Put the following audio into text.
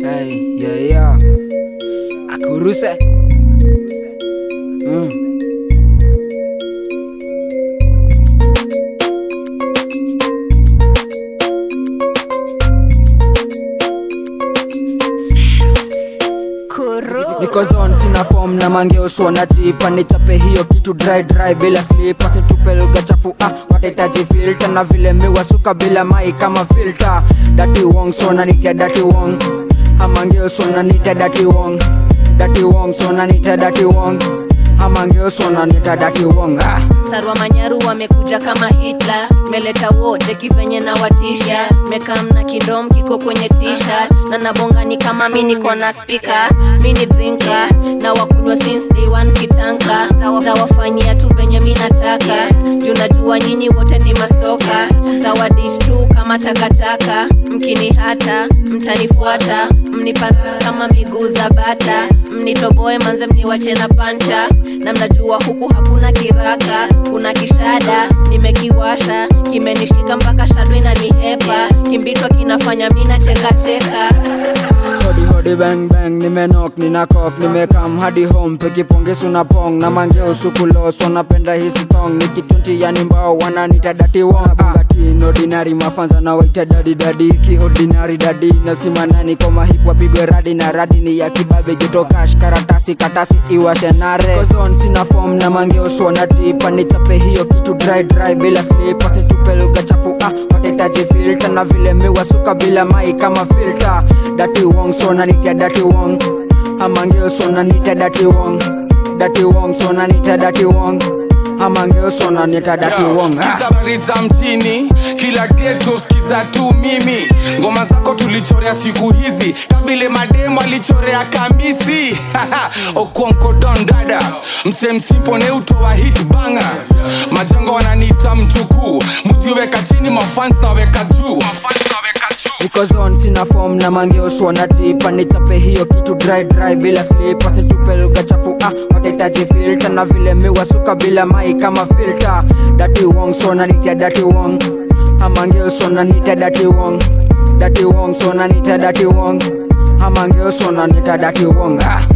Hey, yeah, yeah. Akuruse. Mm. Niko zone sina form na mangeuswa na jipa nichape hiyo kitu dry dry bila slip nitupe lugha chafu ah watahitaji filter na vile miwasuka bila mai kama filter dati wong so na nitia dati wong amangeuswa na nitia dati wong dati wong so na nitia dati wong amangeuswa na nitia dati wong ah sarwa manyaru wamekuja kama hitler meleta wote kivenye na watisha mekam na kidom kiko kwenye t-shirt na nabongani kama mi niko na spika mi ni drinka na wakunywa since day one kitanka tawafanyia tu venye mi nataka juu najua nyinyi wote ni mastoka tawadish tu kama takataka mkini hata mtanifuata mnipanda kama miguu za bata mnitoboe manze mniwache na pancha na mnajua huku hakuna kiraka kuna kishada nimekiwasha kimenishika mpaka shado inanihepa kimbitwa kinafanya mi nachekacheka hodi hodi bang bang nimenok nina cough nimekam hadi home pekiponge suna pong na mangeo sukulos wanapenda hizi tong nikitunti yani mbao wananita dati wong bugati ordinary mafanza na waita dadi dadi ki ordinary dadi nasimanani koma hip wapigwe radi na radi ni ya kibabe geto cash karatasi katasi iwashe nare kozon sina form na mangeo sona tipa nichape hiyo kitu dry dry bila slip nitupe lugha chafu ah watahitaji filter na vile miwasuka bila mai kama filter dati wong so nanitia dati wong amangeo so nanitia dati wong dati wong so nanitia dati wong amangeo so nanitia dati wong ah. skiza habari za mjini kila geto skiza tu mimi ngoma zako tulichorea siku hizi kabile mademo alichorea kamisi okonko don dada msemsimpo neutowa hit banga majengo wananiita mchukuu mujiweka chini mafans naweka juu niko zone sina form na mangeoswa na tipa nichape hiyo kitu dry dry bila slip nitupe lugha chafu ah watahitaji filter na vile miwasuka bila mai kama filter dati wong so nanitia dati wong amangeoswa nanitia dati wong dati wong so nanitia dati wong amangeoswa nanitia dati wong ah